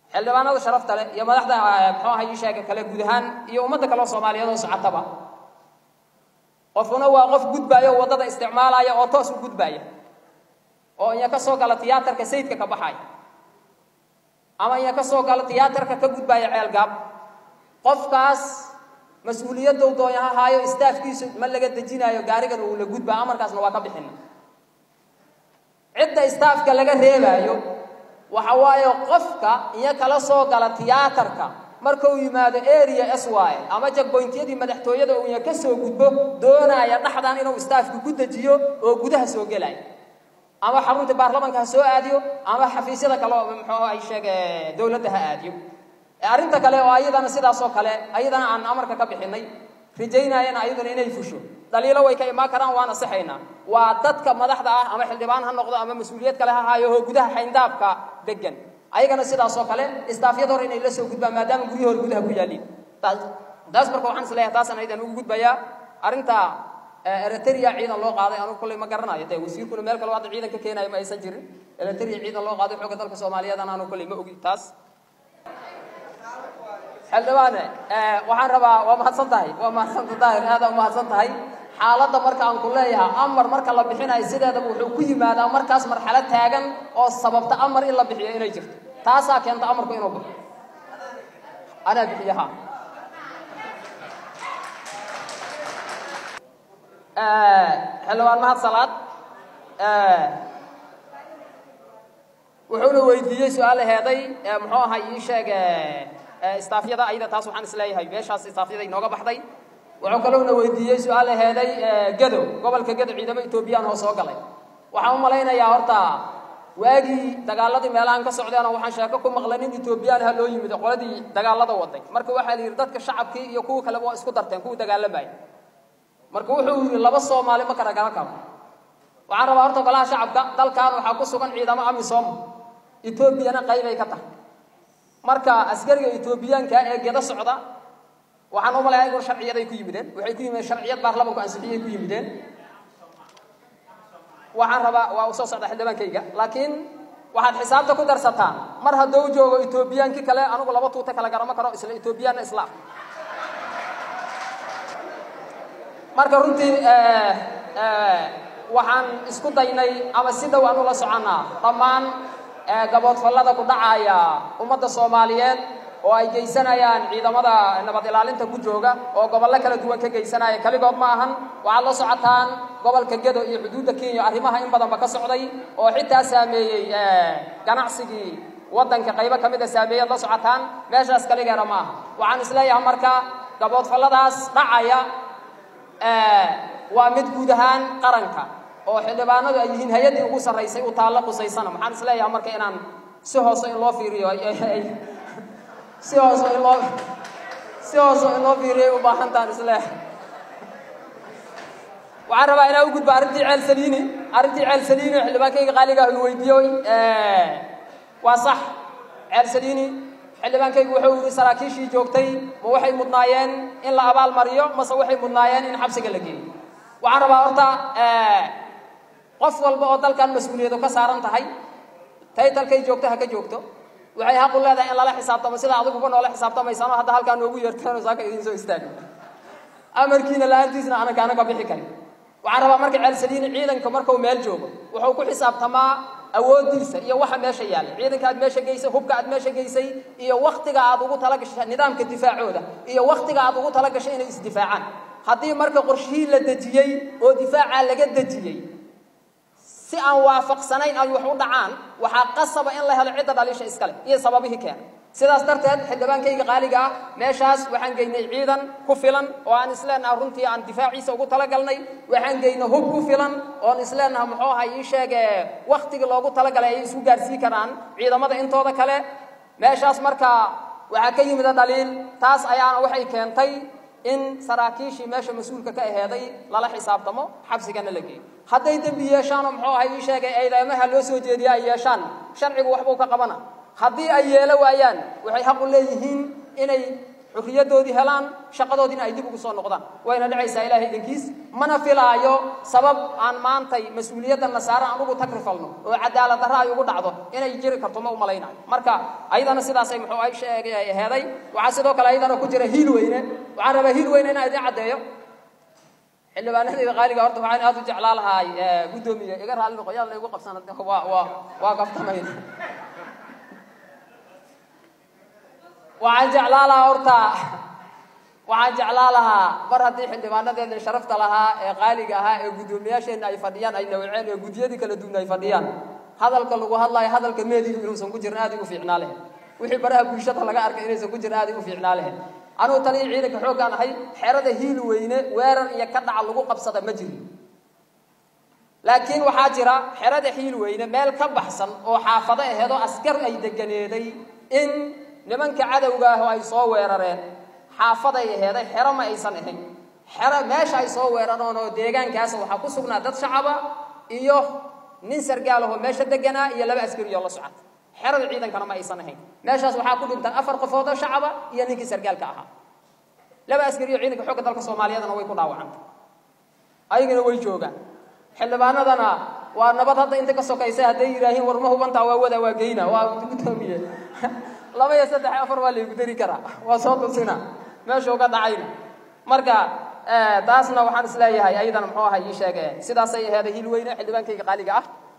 xildhibaanada sharafta leh iyo madaxda muxuu aha ii sheega kale guud ahaan iyo ummadda kaleo soomaaliyeed oo socotaba qofuna waa qof gudbaaya oo waddada isticmaalaya oo toos u gudbaaya oo inya ka soo gala tiyaatarka sayidka ka baxaya ama inya ka soo gala tiyaatarka ka gudbaaya ceelgaab qofkaas mas-uuliyaddow doonya ha haayo istaafkiisu ma laga dejinaayo gaarigan uu la gudbaa amarkaasna waa ka bixina cidda istaafka laga reebaayo waxa waaye qofka iyo kala soo gala tiyaatarka markuu yimaado area s y ama jagboyntyadii madaxtooyada uu inya ka soo gudbo doonaya dhaxdan inuu istaafku ku dejiyo oo gudaha soo gelaya ama xarunta baarlamanka ha soo aadiyo ama xafiisyada kale oo muxuu ay sheege dowladda ha aadiyo arrinta kale oo ayadana sidaas oo kale ayadana aan amarka ka bixinay rajaynayana ayaduna inay fusho dhaliilo way ka imaan karaan waana sixaynaa waa dadka madaxda ah ama xildhibaan ha noqdo ama mas-uuliyad kale ha haayo oo gudaha xayndaabka degan ayagana sidaas oo kale istaafyada hore inay la soo gudbaan maadaama guryahi hore gudaha ku yaaliin taas marka waxaan is leeyahay taasaan aydan ugu gudbayaa arrinta eritrea ciidan loo qaaday anugu kolley ma garanayo dee wasiirkuna meel kale hadda ciidan ka keenayo ma aysan jirin eritrea ciidan loo qaaday xooga dalka soomaaliyeedana anugu kolley ma ogi taas xildhibaane waxaan rabaa waa mahadsan tahay waa mahadsanta daahir aada umahadsan tahay xaaladda marka aan ku leeyahay amar marka la bixinayo sideedaba wuxuu ku yimaadaa markaas marxalad taagan oo sababta amar in la bixiyo inay jirto taasaa keenta amarku inuu baxo anaa bixiyaha xildhibaan mahad salaad wuxuuna weydiiyey su-aal heeday muxuu ahay ii sheeg istaafyada ayada taas waxaan isleeyahay meeshaas istaafyada inooga baxday wuxuu kaloona weydiiyey su-aal heeday gado gobolka gado ciidamo etoobiyaan oo soo galay waxaan u malaynayaa horta waagii dagaaladii meelahan ka socdeenoo waxaan sheeko ku maqlay nin etoobiyaan ha loo yimid qoladii dagaalada waday marka waxaa la yidhi dadka shacabkii iyo kuwa kaleba waa isku darteen kuwa dagaalamaya marka wuxuu yidhi laba soomaali ma kala garan karo waxaan rabaa horta golaha shacabka dalkan waxaa ku sugan ciidamo amisom etoobiyana qaybay ka tahay marka askariga etoobiyaanka ee gedo socda waxaan u malayaa igur sharciyaday ku yimideen waxay ku yimideen sharciyad baarlamanku ansixiyay ku yimideen waxaan rabaa waa u soo socda xildhibaankayga laakiin waxaad xisaabta ku darsataan mar hadduu joogo etoobiyaankii kale anigu laba tuuta kala garama karo isla etoobiyaanna islaam marka runtii waxaan isku daynay ama si dhow aan ula soconnaa dhammaan gaboodfallada ku dhacaya ummadda soomaaliyeed oo ay geysanayaan ciidamada nabad ilaalinta ku jooga oo gobollo kala duwan ka geysanaya keligood ma ahan waxaad la socotaan gobolka gedo iyo xuduudda kenya arrimaha in badanba ka socday oo xitaa saameeyey ganacsigii waddanka qaybo ka mid a saameeyaad la socotaan meeshaas kaligeena ma aha waxaan isleeyahay marka gaboodfalladaas dhacaya waa mid guud ahaan qaranka oo xildhibaanadu ay yihiin hay-addii ugu sarraysay u taallo qusaysana maxaan is leeyahay marka inaan si hoose in loo fiiriyo si hoose in loo si hoose in loo fiiriyay u baahantaan isleeyahay waxaan rabaa inaan u gudbo arrintii ceel saliini arrintii ceel saliini xildhibaankayga qaaliga ah uu weydiiyey waa sax ceel saliini xildhibaankaygu wuxuu yidhi saraakiishii joogtay ma waxay mudnaayeen in la abaal mariyo mase waxay mudnaayeen in xabsiga la geeyo waxaan rabaa horta qof walba oo dalkan mas-uuliyadu ka saaran tahay taytalkay joogto ha ka joogto waxay xaq u leedahay in lala xisaabtamo sida adiguba noola xisaabtamaysano hadda halkaa noogu yeerteenoo saaka idiin soo istaagi amarkiina la-aantiisna aanan kaana ka bixi karin waxaan rabaa marka ceelsaliini ciidanka markuu meel joogo wuxuu ku xisaabtamaa awoodiisa iyo waxa meesha yaalla ciidanka aad meesha geysay hubka aad meesha geysay iyo waktiga aad ugu talagashay nidaamka difaacooda iyo waktiga aad ugu talagashay inay isdifaacaan haddii marka qorshihii la dejiyey oo difaacaa laga dejiyey si aan waafaqsanayn ay wax u dhacaan waxaa qasaba in la helo cidda dhaliisha iskale iyo sababihii keena sidaas darteed xildhibaankayga qaaliga ah meeshaas waxaan geynay ciidan ku filan oo aan isleenaha runtii aan difaaciisa ugu talagalnay waxaan geynay hub ku filan oon isleenaha muxuu ahay ii sheege waktigii loogu talagalay ay isku gaarsii karaan ciidamada intooda kale meeshaas marka waxaa ka yimida dhaliil taas ayaana waxay keentay in saraakiishii meesha mas-uulka ka aheeday lala xisaabtamo xabsigana la geeyo hadday dembi yeeshaanoo muxuu ahay ii sheegay eedeymaha loo soo jeediya ay yeeshaan sharcigu waxbuu ka qabana haddii ay yeelo waayaan waxay xaq u leeyihiin inay xurriyadoodii helaan shaqadoodiina ay dib ugu soo noqdaan wayna dhacaysaa ilahay idinkiis mana filaayo sabab aan maantay mas-uuliyadda nasaare aan ugu tagrifalno oo cadaalad darra ay ugu dhacdo inay jiri karto ma u malaynayo marka ayadana sidaasay muxuu ay sheegay heeday waxaa sidoo kale ayadana ku jira hiil weyne waxaan rabaa hiil weyne inaan idin caddeeyo xildhibaanadayda qaaliga horta waxaan aad u jeclaa lahaay guddoomiye iga raalli noqo yaad la igu qabsan waa waa waa gaftamay waxaan jeclaa lahaa horta waxaan jeclaa lahaa mar haddii xildhibaanadeena sharafta lahaa ee qaaliga ahaa ee guddoomiyaasheenna ay fadhiyaan ay nawceen ee guddiyadii kala duwan ay fadhiyaan hadalka lagu hadlayo hadalka meediga inuusan ku jirin aad igu fiicnaa lahayd wixii baraha bulshada laga arkay inaysan ku jirin aad igu fiicnaa lahayd anugu taliya ciidanka xooggaan ahay xerada hiil weyne weerar iyo ka dhaca lagu qabsada ma jirin laakiin waxaa jira xerada hiil weyne meel ka baxsan oo xaafado aheedoo askar ay deganeeday in nimanka cadowga ah oo ay soo weerareen xaafaday aheeday xero ma aysan ahayn xero meesha ay soo weerareen oo deegaankaas waxaa ku sugnaa dad shacaba iyo nin sargaal ahoo meesha deganaa iyo laba askarioo la socota xerada ciidankana ma aysan ahayn meeshaas waxaa ku dhintan afar qofood oo shacaba iyo ninkii sargaalka ahaa laba askariyo ciidanka xoogga dalka soomaaliyadana way ku dhaawacantay ayagana way joogaan xildhibaanadana waa nabad hadda inta ka sokaysa hadday yidhaahiin war ma hubantaa waa wada waa geyna waa guddoomiye laba iyo saddex afar waa laygu dari karaa waa soo tusina meeshuu ka dhacayna marka taasna waxaan isleeyahay ayadana muxuu ahay ii sheege sidaasay aheeday hil weyne xildhibaankayga qaaliga ah